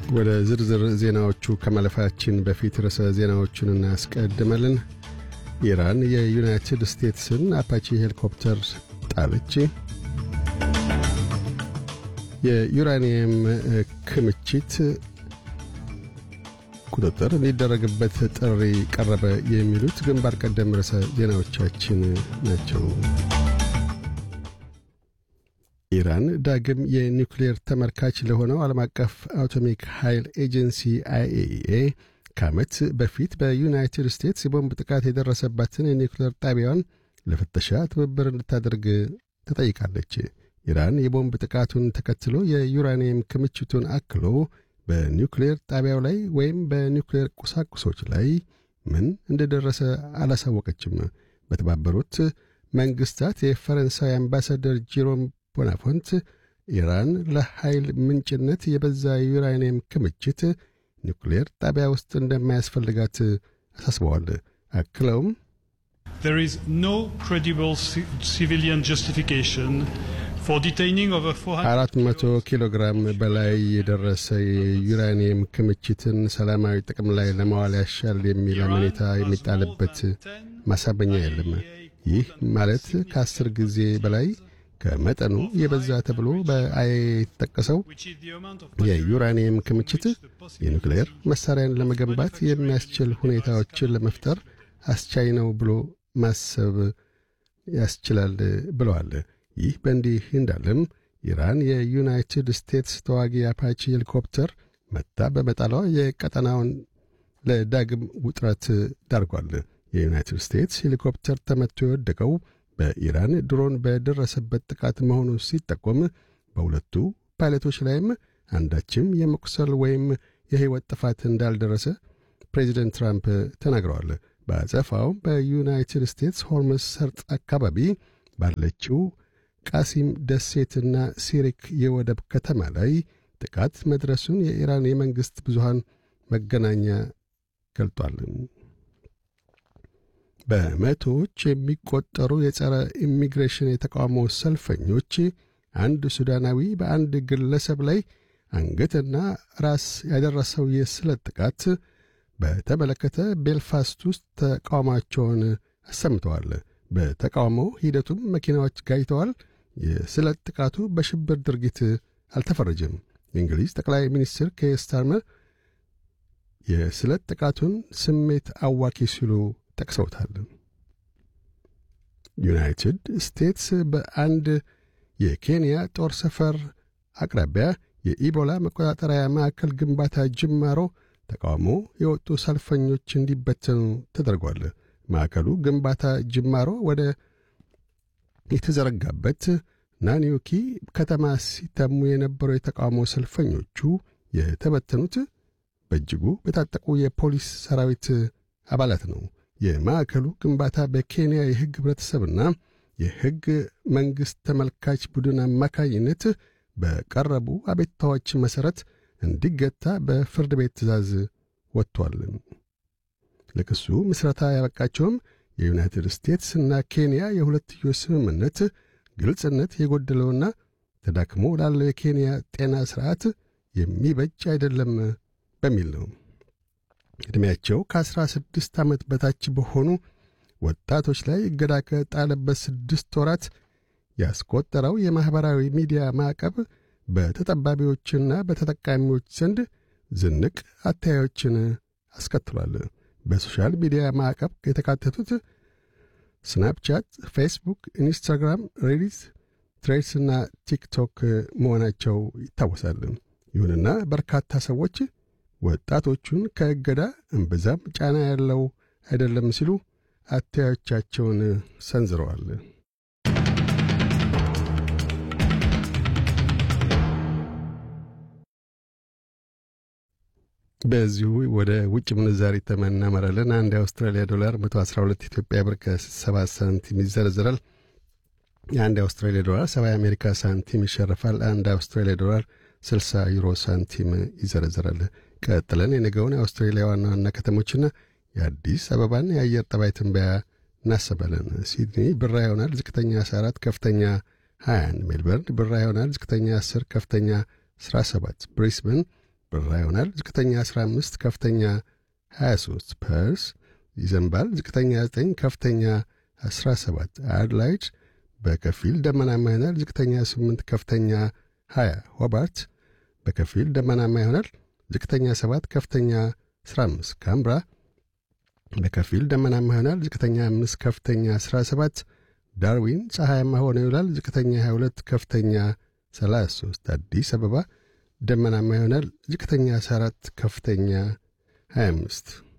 ወደ ዝርዝር ዜናዎቹ ከማለፋችን በፊት ርዕሰ ዜናዎቹን እናስቀድማለን። ኢራን የዩናይትድ ስቴትስን አፓቺ ሄሊኮፕተር ጣለች። የዩራኒየም ክምችት ቁጥጥር እንዲደረግበት ጥሪ ቀረበ። የሚሉት ግንባር ቀደም ርዕሰ ዜናዎቻችን ናቸው። ኢራን ዳግም የኒውክሌር ተመልካች ለሆነው ዓለም አቀፍ አቶሚክ ኃይል ኤጀንሲ አይኤኢኤ ከዓመት በፊት በዩናይትድ ስቴትስ የቦምብ ጥቃት የደረሰባትን የኒውክሌር ጣቢያዋን ለፍተሻ ትብብር እንድታደርግ ተጠይቃለች። ኢራን የቦምብ ጥቃቱን ተከትሎ የዩራኒየም ክምችቱን አክሎ በኒውክሌር ጣቢያው ላይ ወይም በኒውክሌር ቁሳቁሶች ላይ ምን እንደደረሰ አላሳወቀችም። በተባበሩት መንግሥታት የፈረንሳይ አምባሳደር ጂሮም ቦናፎንት ኢራን ለኃይል ምንጭነት የበዛ ዩራኒየም ክምችት ኒውክሌር ጣቢያ ውስጥ እንደማያስፈልጋት አሳስበዋል። አክለውም There is no credible civilian justification for detaining over 400 አራት መቶ ኪሎ ግራም በላይ የደረሰ የዩራኒየም ክምችትን ሰላማዊ ጥቅም ላይ ለማዋል ያሻል የሚል አመኔታ የሚጣልበት ማሳበኛ የለም። ይህ ማለት ከአስር ጊዜ በላይ ከመጠኑ የበዛ ተብሎ በአይኤ የተጠቀሰው የዩራኒየም ክምችት የኒውክሌር መሣሪያን ለመገንባት የሚያስችል ሁኔታዎችን ለመፍጠር አስቻይ ነው ብሎ ማሰብ ያስችላል ብለዋል። ይህ በእንዲህ እንዳለም ኢራን የዩናይትድ ስቴትስ ተዋጊ አፓቺ ሄሊኮፕተር መታ በመጣሏ የቀጠናውን ለዳግም ውጥረት ዳርጓል። የዩናይትድ ስቴትስ ሄሊኮፕተር ተመቶ የወደቀው በኢራን ድሮን በደረሰበት ጥቃት መሆኑ ሲጠቆም በሁለቱ ፓይለቶች ላይም አንዳችም የመቁሰል ወይም የሕይወት ጥፋት እንዳልደረሰ ፕሬዚደንት ትራምፕ ተናግረዋል። በአጸፋውም በዩናይትድ ስቴትስ ሆርሙዝ ሰርጥ አካባቢ ባለችው ቃሲም ደሴትና ሲሪክ የወደብ ከተማ ላይ ጥቃት መድረሱን የኢራን የመንግሥት ብዙሃን መገናኛ ገልጧል። በመቶዎች የሚቆጠሩ የጸረ ኢሚግሬሽን የተቃውሞ ሰልፈኞች አንድ ሱዳናዊ በአንድ ግለሰብ ላይ አንገትና ራስ ያደረሰው የስለት ጥቃት በተመለከተ ቤልፋስት ውስጥ ተቃውሟቸውን አሰምተዋል። በተቃውሞ ሂደቱም መኪናዎች ጋይተዋል። የስለት ጥቃቱ በሽብር ድርጊት አልተፈረጀም። የእንግሊዝ ጠቅላይ ሚኒስትር ኬር ስታርመር የስለት ጥቃቱን ስሜት አዋኪ ሲሉ ጠቅሰውታል። ዩናይትድ ስቴትስ በአንድ የኬንያ ጦር ሰፈር አቅራቢያ የኢቦላ መቆጣጠሪያ ማዕከል ግንባታ ጅማሮ ተቃውሞ የወጡ ሰልፈኞች እንዲበተኑ ተደርጓል። ማዕከሉ ግንባታ ጅማሮ ወደ የተዘረጋበት ናኒዮኪ ከተማ ሲተሙ የነበሩ የተቃውሞ ሰልፈኞቹ የተበተኑት በእጅጉ በታጠቁ የፖሊስ ሰራዊት አባላት ነው። የማዕከሉ ግንባታ በኬንያ የሕግ ኅብረተሰብና የሕግ መንግሥት ተመልካች ቡድን አማካኝነት በቀረቡ አቤቱታዎች መሠረት እንዲገታ በፍርድ ቤት ትእዛዝ ወጥቷል። ለክሱ ምስረታ ያበቃቸውም የዩናይትድ ስቴትስ እና ኬንያ የሁለትዮሽ ስምምነት ግልጽነት የጎደለውና ተዳክሞ ላለው የኬንያ ጤና ሥርዓት የሚበጅ አይደለም በሚል ነው። ዕድሜያቸው ከአሥራ ስድስት ዓመት በታች በሆኑ ወጣቶች ላይ እገዳ ከጣለበት ስድስት ወራት ያስቆጠረው የማኅበራዊ ሚዲያ ማዕቀብ በተጠባቢዎችና በተጠቃሚዎች ዘንድ ዝንቅ አተያዮችን አስከትሏል። በሶሻል ሚዲያ ማዕቀብ የተካተቱት ስናፕቻት፣ ፌስቡክ፣ ኢንስታግራም፣ ሬዲት፣ ትሬድስና ቲክቶክ መሆናቸው ይታወሳል። ይሁንና በርካታ ሰዎች ወጣቶቹን ከእገዳ እምብዛም ጫና ያለው አይደለም ሲሉ አተያዮቻቸውን ሰንዝረዋል። በዚሁ ወደ ውጭ ምንዛሪ ተመን እናመራለን። አንድ የአውስትራሊያ ዶላር 112 ኢትዮጵያ ብር ከ7 ሳንቲም ይዘረዝራል። የአንድ የአውስትራሊያ ዶላር 70 የአሜሪካ ሳንቲም ይሸርፋል። አንድ የአውስትራሊያ ዶላር 60 ዩሮ ሳንቲም ይዘረዝራል። ቀጥለን የነገውን የአውስትራሊያ ዋና ዋና ከተሞችና የአዲስ አበባን የአየር ጠባይ ትንበያ እናሰባለን። ሲድኒ ብራ ይሆናል። ዝቅተኛ 14፣ ከፍተኛ 21። ሜልበርን ብራ ይሆናል። ዝቅተኛ 10፣ ከፍተኛ 17። ብሪስበን ብራ ይሆናል። ዝቅተኛ 15 ከፍተኛ 23 ፐርስ ይዘንባል። ዝቅተኛ 9 ከፍተኛ 17 አድላይድ በከፊል ደመናማ ይሆናል። ዝቅተኛ 8 ከፍተኛ 20 ሆባርት በከፊል ደመናማ ይሆናል። ዝቅተኛ 7 ከፍተኛ 15 ካምብራ በከፊል ደመናማ ይሆናል። ዝቅተኛ 5 ከፍተኛ 17 ዳርዊን ፀሐያማ ሆኖ ይውላል። ዝቅተኛ 22 ከፍተኛ 33 አዲስ አበባ ደመናማ ይሆናል። ዝቅተኛ 14 ከፍተኛ 25